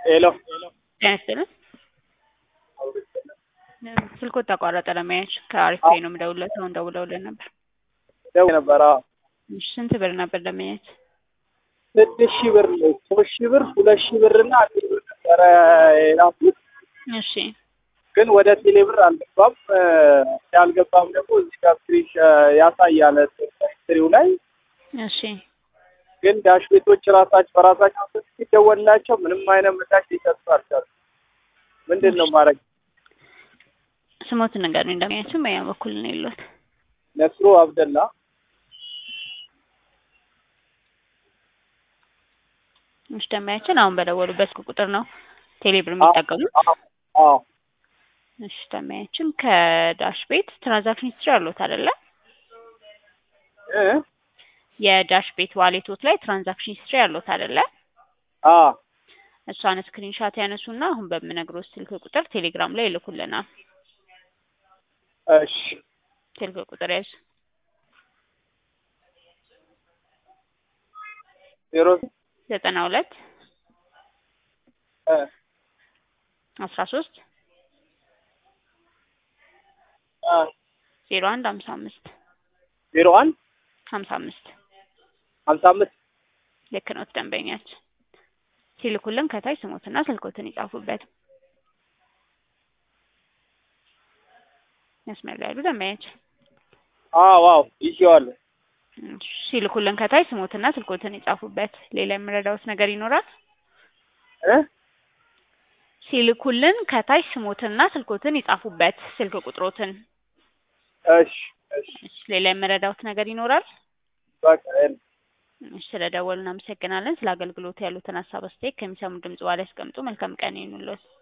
ሄሎ ጤና ይስጥልን። ስልኮ ተቋረጠ ለማየት ከአሪፍ ፔይ ነው የምደውልለት። አሁን ደውለውልን ነበር። ደውዬ ነበር። አዎ እሺ፣ ስንት ብር ነበር ለማየት? ስድስት ሺህ ብር ነው። ሶስት ሺህ ብር፣ ሁለት ሺህ ብር እና አንድ ሺህ ብር ነበረ የላኩት እሺ ግን ወደ ቴሌ ብር አልገባም። ያልገባም ደግሞ እዚህ ጋር ስክሪን ያሳያል ሂስትሪው ላይ እሺ ግን ዳሽ ቤቶች ራሳቸው በራሳቸው ስልክ ሲደወልላቸው ምንም አይነት ምላሽ ሊሰጡ አልቻሉም። ምንድን ነው ማድረግ? ስሞትን ነገር እንደሚያችም በያ በኩል ነው የለት ነስሩ አብደላ እሺ ደማያችን አሁን በደወሉበት ቁጥር ነው ቴሌብር የሚጠቀሙት። አዎ እሺ ደማያችን ከዳሽ ቤት ትራንዛክሽን ሂስትሪ አሉት አይደለ? እ የዳሽ ቤት ዋሌቶት ላይ ትራንዛክሽን ሂስትሪ አሉት አይደለ? አ እሷን ስክሪንሻት ያነሱና አሁን በምነግሮት ስልክ ቁጥር ቴሌግራም ላይ ይልኩልናል። እሺ ስልክ ቁጥር ያዙ ዜሮ ዘጠና ሁለት እ አስራ ሶስት አ ዜሮ አንድ ሀምሳ አምስት ዜሮ አንድ ሀምሳ አምስት ሀምሳ አምስት ልክ ነው ደንበኛችን ሲልኩልን ከታች ስሞትና ስልኮትን ይጻፉበት። መስመር ላይ ያሉ ደንበኛችን አዎ አዎ ይዤዋለሁ። እሺ፣ ሲልኩልን ከታች ስሞትና ስልኮትን ይጻፉበት። ሌላ የምረዳውት ነገር ይኖራል? እ ሲልኩልን ከታች ስሞትና ስልኮትን ይጻፉበት፣ ስልክ ቁጥሮትን። እሺ እሺ እሺ፣ ሌላ የምረዳውት ነገር ይኖራል? በቃ የለም። እሺ፣ ስለደወሉ እናመሰግናለን። ስለ አገልግሎት ያሉትን ሀሳብ አስተያየት ከሚሰሙ ድምጽ በኋላ ያስቀምጡ። መልካም ቀን ይሁንልዎት።